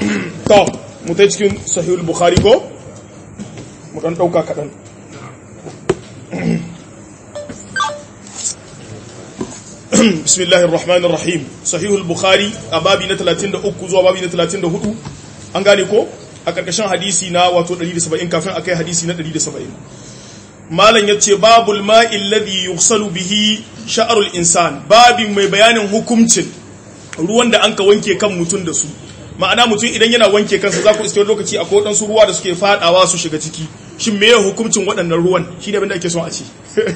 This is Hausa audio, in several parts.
to mu ta cikin sahihul bukhari ko mu dan dauka kadan bismillahir rahmanir rahim sahihul bukhari a babi na 33 zuwa babi na 34 an gane ko a karkashin hadisi na wato 170 kafin akai hadisi na 170 malam yace babul ma'il ladhi yughsalu bihi sha'rul insan babin mai bayanin hukuncin ruwan da anka wanke kan mutun da su ma'ana mutum idan yana wanke kansa za ku iske wani lokaci akwai waɗansu ruwa da suke fadawa su shiga ciki shin me ya hukuncin waɗannan ruwan shi ne abin da ake son a ce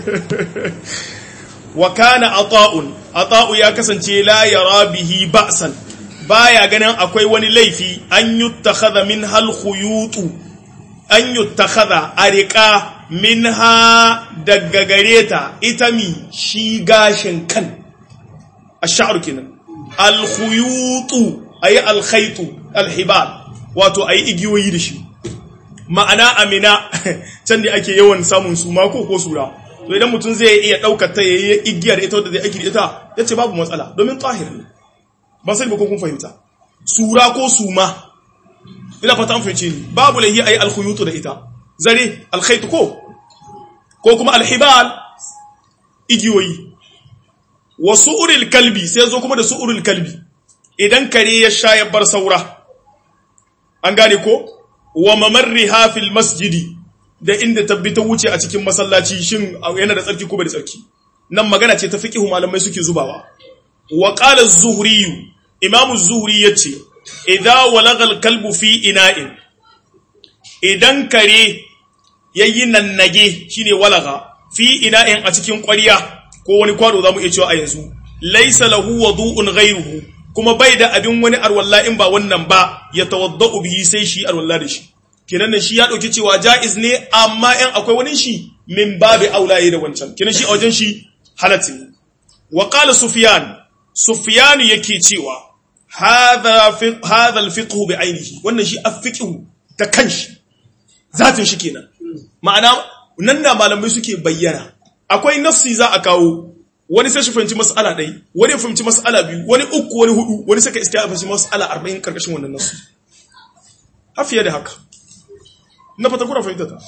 wa kana ata'un ata'u ya kasance la yara bihi ba'san baya ganin akwai wani laifi an yuttakhadha min hal khuyutu an yuttakhadha ariqa minha daga gareta ita mi shi gashin kan ash-sha'r kenan al khuyutu ayi al khaytu al hibal wato ayi igiyoyi da shi ma'ana amina can da ake yawan samun su mako ko sura to idan mutum zai iya daukar ta yayi igiyar ita wadda zai aiki da ita yace babu matsala domin tahir ne ban sai ba ko kun fahimta sura ko suma ina fata an fahimce ni babu lahi ayi alkhuyutu da ita zare alkhaytu ko ko kuma alhibal igiyoyi wa su'uril kalbi sai zo kuma da su'uril kalbi idan kare ya sha ya bar saura an gane ko wa mamarriha fil masjidi da inda tabbi ta wuce a cikin masallaci shin yana da tsarki ko bai da tsarki nan magana ce ta fiqhu malamai suke zubawa wa qala az-zuhri imam az-zuhri yace idza walagha al-kalbu fi ina'in idan kare yayi nannage shine walagha fi ina'in a cikin ƙwarya ko wani kwado zamu iya cewa a yanzu laysa lahu wudu'un ghayruhu kuma bai da abin wani arwalla in ba wannan ba ya tawadda'u bihi sai shi arwalla da shi kenan nan shi ya dauki cewa jaiz ne amma in akwai wani shi min babi aulaye da wancan kenan shi a wajen shi halatti ne wa qala sufyan sufyan yake cewa hadha fi hadha al-fiqh bi ainihi wannan shi afiqh ta kanshi zatin shi kenan ma'ana nan da malamai suke bayyana akwai nafsi za a kawo wani sai shi fahimci mas'ala ɗai wani fahimci mas'ala biyu wani uku wani hudu wani sai ka iska fahimci mas'ala arba'in karkashin wannan nasu har fiye da haka na fata kuna fahimta ta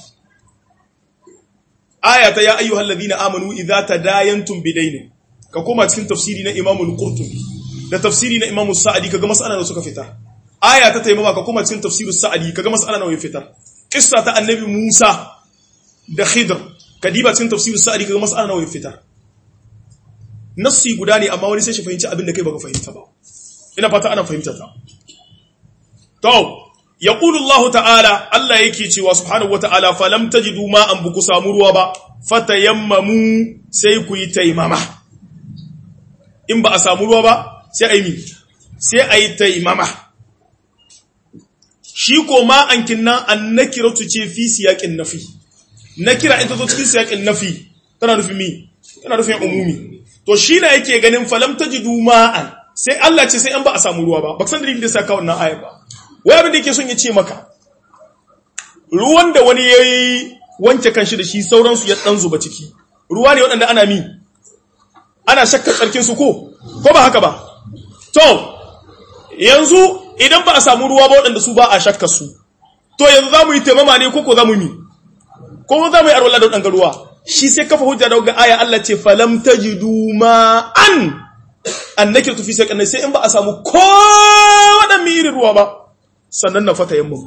aya ta ya ayyuhal ladina amanu idza tadayantum bidayn ka koma cikin tafsiri na Imam al-Qurtubi da tafsiri na Imam Sa'di kaga mas'ala da suka fita aya ta taimama ka koma cikin tafsirus Sa'di kaga mas'ala nawa ya fita qissa ta annabi Musa da Khidr kadiba cikin tafsirus Sa'di kaga mas'ala nawa ya fita nassi guda ne amma wani sai shi fahimci abin da kai baka fahimta ba ina fata ana fahimta ta to yaqulu Allah ta'ala Allah yake cewa subhanahu wata'ala falam tajidu ma an buku samu ruwa ba fatayammamu sai ku yi taimama in ba a samu ruwa ba sai ayi mi sai ayi taimama shi ko ma an kinna annakiratu ce fi siyaqin nafi nakira in ta zo cikin siyaqin nafi tana nufin mi tana nufin umumi to shi na yake ganin falam tajidu ma'an sai Allah ce sai an ba a samu ruwa ba ba san dalilin da sa ka wannan ayar ba wai abin da yake son ya ce maka ruwan da wani yayi wanke kanshi da shi sauran su ya dan zuba ciki ruwa ne waɗanda ana mi ana shakka tsarkin su ko ko ba haka ba to yanzu idan ba a samu ruwa ba waɗanda su ba a shakka su to yanzu za mu yi taimama ne ko ko za mu mi ko za mu yi arwala da waɗanda ruwa shi sai kafa hujja da ga aya Allah ce falam tajidu ma an annake tufi sai kanai sai in ba a samu ko wadan mi irin ruwa ba sannan na fata yamma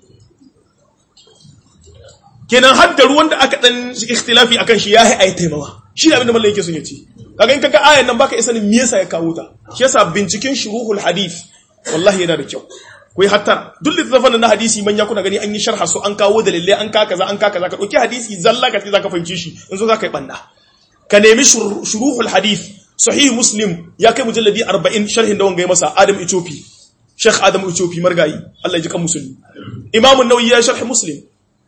kenan har da ruwan da aka dan ikhtilafi akan shi yayi ayi taimawa shi ne abinda mallan yake son ya ce kaga in kaga ayan nan baka isa ne me yasa ya kawo ta shi yasa binciken shuruhul hadith wallahi yana da kyau ku yi hattara duk littattafan na hadisi manya kuna gani an yi sharha su an kawo dalilai an ka kaza an ka kaza ka dauki hadisi zalla ka ce zaka fahimci shi in zo zaka yi banda ka nemi shuruhul hadith sahih muslim ya kai mujalladi 40 sharhin da wanga masa adam ichopi sheikh adam ichopi margayi Allah ya ji kan musulmi imam an-nawawi ya sharh muslim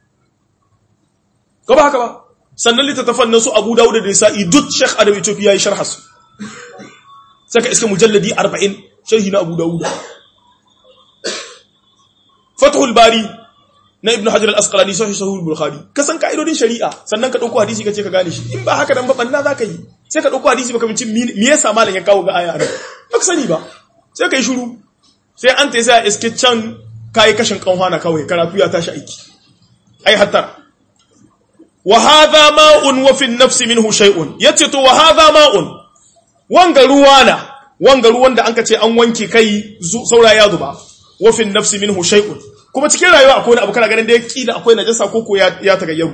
ko ba haka ba sannan littattafan nan su abu dawud da nisa'i duk sheikh adam ichopi ya yi sharha su saka iska mujalladi 40 sharhi na abu dawud fathul bari na ibnu hajar al-asqalani sahih sahih al-bukhari ka san ka'idodin shari'a sannan ka dauko hadisi kace ka gane shi in ba haka dan ba banna zaka yi sai ka dauko hadisi baka bincin me yasa malam ya kawo ga aya nan baka sani ba sai ka yi shiru sai an tayi sai a iske can kai kashin kanwana kawai karatu ya tashi aiki ai hatta wa hadha ma'un wa fi an-nafs minhu shay'un yace to wa hadha ma'un wanga ruwa na wanga ruwan da anka ce an wanke kai saura ya zuba wa fi an-nafs minhu shay'un kuma cikin rayuwa akwai wani abu kana ganin da ya kila akwai najasa ko ko ya ya tagayyaru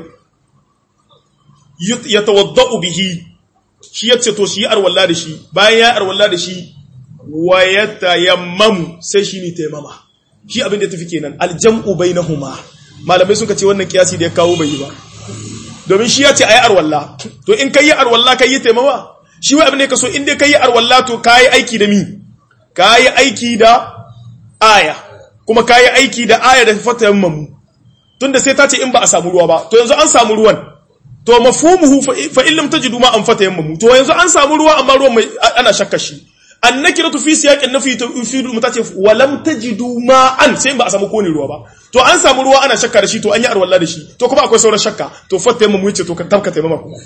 yatawaddau bihi shi yace to shi arwalla da shi bayan ya arwalla da shi wa yatayammamu sai shi ne taimama shi abin da ya tafi kenan aljam'u bainahuma malamai suka ce wannan kiyasi da ya kawo bai yi ba domin shi ya ce ayi arwalla to in kai arwalla kai yi taimama shi wai abin da kaso in dai kai arwalla to kai aiki da mi kai aiki da aya kuma kai aiki da aya da fatayammamu tunda sai ta ce in ba a samu ruwa ba to yanzu an samu ruwan to mafhumuhu fa in lam tajidu ma an fatayammamu to yanzu an samu ruwa amma ruwan mai ana shakka shi annakiratu fi siyaqin nafi tufidu mutace wa lam tajidu ma'an sai ba a samu kone ruwa ba to an samu ruwa ana shakka da shi to an yi arwalla da shi to kuma akwai sauran shakka to fatta mu wuce to ka tabka taimama kuma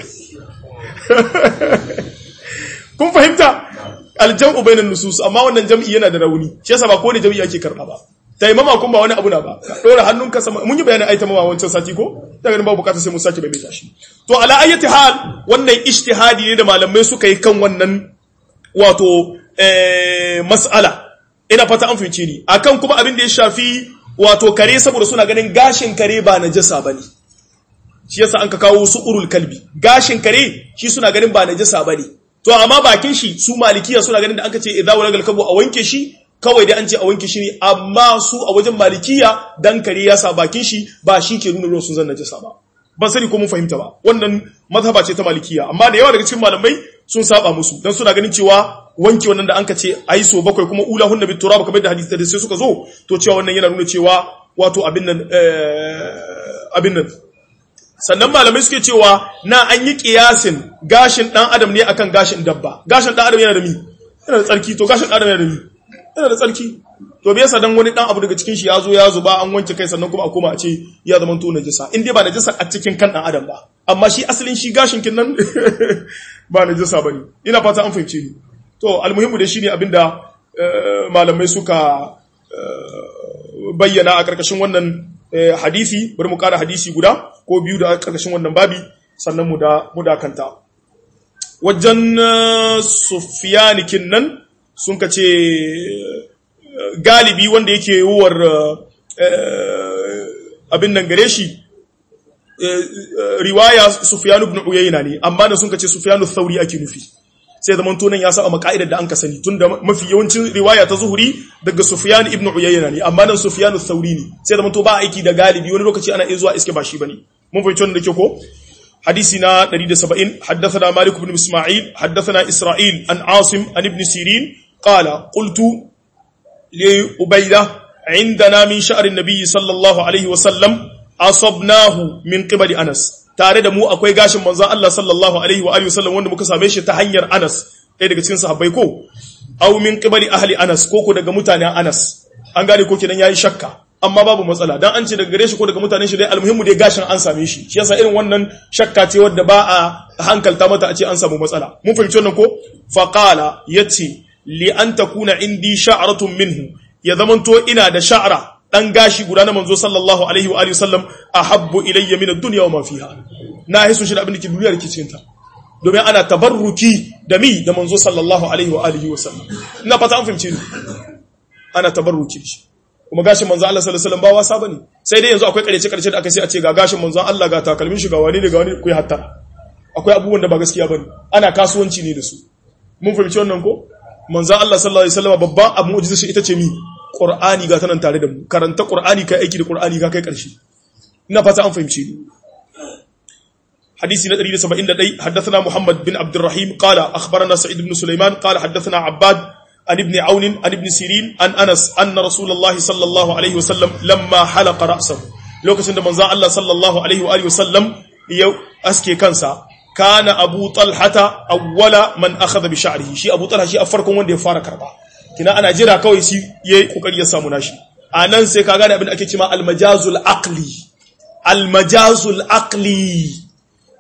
kun fahimta aljam'u bainan nusus amma wannan jam'i yana da rauni shi yasa ba kone jam'i ake karba ba taimama kun ba wani abu na ba ka dora hannunka sama mun yi bayanin ai taimama wancan sati ko daga nan ba bukata sai mun sake bai shi to ala ayyati hal wannan ijtihadi ne da malamai suka yi kan wannan wato mas'ala ina fata an fahimci ni akan kuma abin da ya shafi wato kare saboda suna ganin gashin kare ba najasa bane shi yasa an ka kawo su urul kalbi gashin kare shi suna ganin ba najasa bane to amma bakin shi su malikiya suna ganin da an ka ce idza walagal kalbu a wanke shi kawai dai an ce a wanke shi ne amma su a wajen malikiya dan kare ya sa bakin shi ba shi ke nuna ruwan sun zan najasa ba ban sani ko mun fahimta ba wannan mazhaba ce ta malikiya amma da yawa daga cikin malamai sun saba musu dan suna ganin cewa wanke wannan da anka ce ayi so bakwai kuma ula hunna bit turab kamar da hadisi da sai suka zo to cewa wannan yana nuna cewa wato abin nan abin nan sannan malamai suke cewa na an yi kiyasin gashin dan adam ne akan gashin dabba gashin dan adam yana da mi yana da tsarki to gashin dan adam yana da mi yana da tsarki to me yasa dan wani dan abu daga cikin shi ya zo ya zuba an wanke kai sannan kuma a koma a ce ya zama to najisa in dai ba najisa a cikin kan dan adam ba amma shi asalin shi gashin kin nan ba najisa bane ina fata an fahimce ni to almuhimmu da shine abinda malamai suka bayyana a karkashin wannan hadisi bari mu kara hadisi guda ko biyu da karkashin wannan babi sannan mu da mu da kanta wajen sufyanikin nan sun ka ce galibi wanda yake yiwuwar abin nan gare shi riwaya Sufyan ibn Uyayna ne amma da sun kace Sufyan al-Thawri ake nufi sai zaman tonan ya saba makaidar da an ka sani tunda mafi yawancin riwaya ta zuhuri daga Sufyan ibn Uyayna ne amma nan Sufyan al-Thawri ne sai zaman to ba aiki da galibi wani lokaci ana iya zuwa iske ba shi bane mun fahimci wannan da ke ko حديثنا دريد سبعين حدثنا مالك بن إسماعيل حدثنا إسرائيل عن عاصم عن ابن سيرين قال قلت لأبيدة عندنا من شعر النبي صلى الله عليه وسلم أصبناه من قبل أنس tare da mu akwai gashin manzon Allah sallallahu alaihi wa alihi wasallam wanda muka same shi ta hanyar Anas ɗaya daga cikin sahabbai ko aw min qibali ahli Anas ko ko daga mutanen Anas an gane ko kenan yayi shakka amma babu matsala dan an ce daga gare shi ko daga mutanen shi dai almuhimmu dai gashin an same shi shi yasa irin wannan shakka ce wadda ba a hankalta mata a ce an samu matsala mun fahimci wannan ko faqala yace li an takuna indi sha'ratun minhu ya zamanto ina da sha'ra dan gashi guda na manzo sallallahu alaihi wa alihi wasallam ahabbu ilayya min ad-dunya wa ma fiha na hisu shi da abin da ke duniya da ke cikin ta domin ana tabarruki da mi da manzo sallallahu alaihi wa alihi wasallam ina fata an fahimci ni ana tabarruki shi kuma gashin manzo Allah sallallahu alaihi wasallam ba wasa bane sai dai yanzu akwai karece karece da aka sai a ce ga gashin manzo Allah ga takalmin shi ga wani ne ga wani ku yi hatta akwai abubuwan da ba gaskiya bane ana kasuwanci ne da su mun fahimci wannan ko manzo Allah sallallahu alaihi wasallam babban abu mu'jiza shi ita ce mi Qur'ani ga tanan tare da mu karanta Qur'ani kai aiki da Qur'ani ga kai karshe ina fata an fahimci ni حديث ندري سبعين لدي حدثنا محمد بن عبد الرحيم قال أخبرنا سعيد بن سليمان قال حدثنا عباد عن ابن عون عن ابن سيرين عن أنس أن رسول الله صلى الله عليه وسلم لما حلق رأسه لو كسند من الله صلى الله عليه وآله وسلم يو أسكي كنسا كان أبو طلحة أول من أخذ بشعره شي أبو طلحة شي أفركم وندي فارك ربا كنا أنا جرا كوي سي يكوكري يسامو ناشي anan sai ka gane abin da ake cewa almajazul aqli almajazul aqli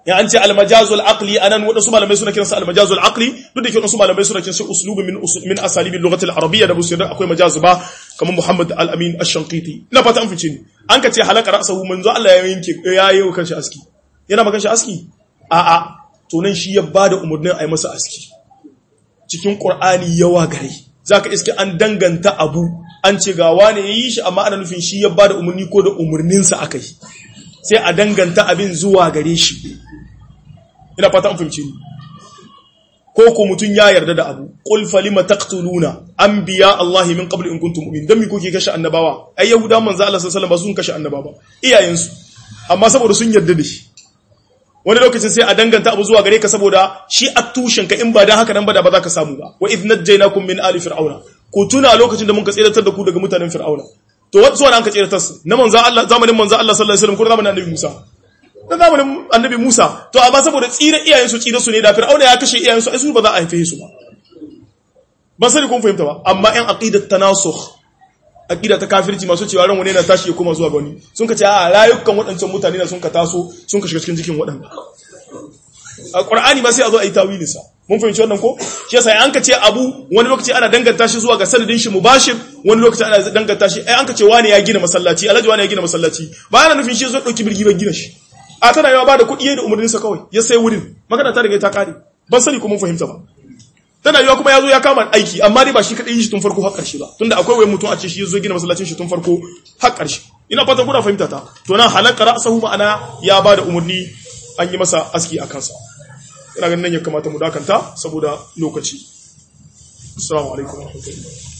ya an ce almajazul aqli anan wadansu malamai suna kiransa almajazul aqli duk da ke wadansu malamai suna kiransa uslubi min min asalibi lughati al-arabiyya da busir akwai majaz ba kamar Muhammad al-Amin ash-Shanqiti ina fata an fice ni an ka ce halaka ra'sahu manzo Allah ya yanke ya yi kan shi aski yana makan shi aski a a to nan shi ya bada umurnin ayi masa aski cikin Qur'ani yawa gare zaka iske an danganta abu an ce ga wane yayi shi amma ana nufin shi ya bada umurni ko da umurninsa akai sai a danganta abin zuwa gare shi ina fata an fahimci ni ko ko mutun ya yarda da abu qul falima taqtuluna anbiya Allah min qabl in kuntum mu'min dan mi kuke kashe annabawa ai yahuda manzo Allah sallallahu alaihi wasallam sun kashe annabawa iyayensu amma saboda sun yarda da shi wani lokacin sai a danganta abu zuwa gare ka saboda shi a tushen ka in ba dan haka nan ba da ba za ka samu ba wa idh najaynakum min ali fir'auna ku tuna lokacin da mun ka tsiratar da ku daga mutanen fir'auna to wasu wani an ka tsiratar su na manzo Allah zamanin manzo Allah sallallahu alaihi wasallam ko zamanin annabi Musa na zamanin annabi Musa to amma saboda tsira iyayensu tsira su ne da Fir'auna ya kashe iyayensu ai su ba za a haife su ba ban sani kun fahimta ba amma ɗan aqidat tanasukh aqida ta kafirci masu cewa ran wani na tashi ya koma zuwa ga wani sun ka ce a rayukan waɗancan mutane na sun ka taso sun ka shiga cikin jikin waɗanda a Qur'ani ba sai a zo a yi tawilin sa mun fahimci wannan ko shi yasa an ka ce abu wani lokaci ana danganta shi zuwa ga sanadin shi mubashir wani lokaci ana danganta shi ai an ka ce wani ya gina masallaci alhaji wani ya gina masallaci ba ana nufin shi zo dauki birgi ban gina shi a tana yawa ba da kuɗi da umarninsa kawai ya sai wurin magana ta riga ta kare ban sani kuma fahimta ba tana yawa kuma ya zo ya kama aiki amma dai ba shi kaɗai yi shi tun farko har ƙarshe ba tunda akwai wai mutum a ce shi ya zo gina masallacin shi tun farko har ƙarshe ina fatan kuna fahimta ta to nan halakka ra'sahu ma'ana ya ba da umarni an yi masa aski a kansa ina ganin nan ya kamata mu dakanta saboda lokaci assalamu alaikum wa rahmatullahi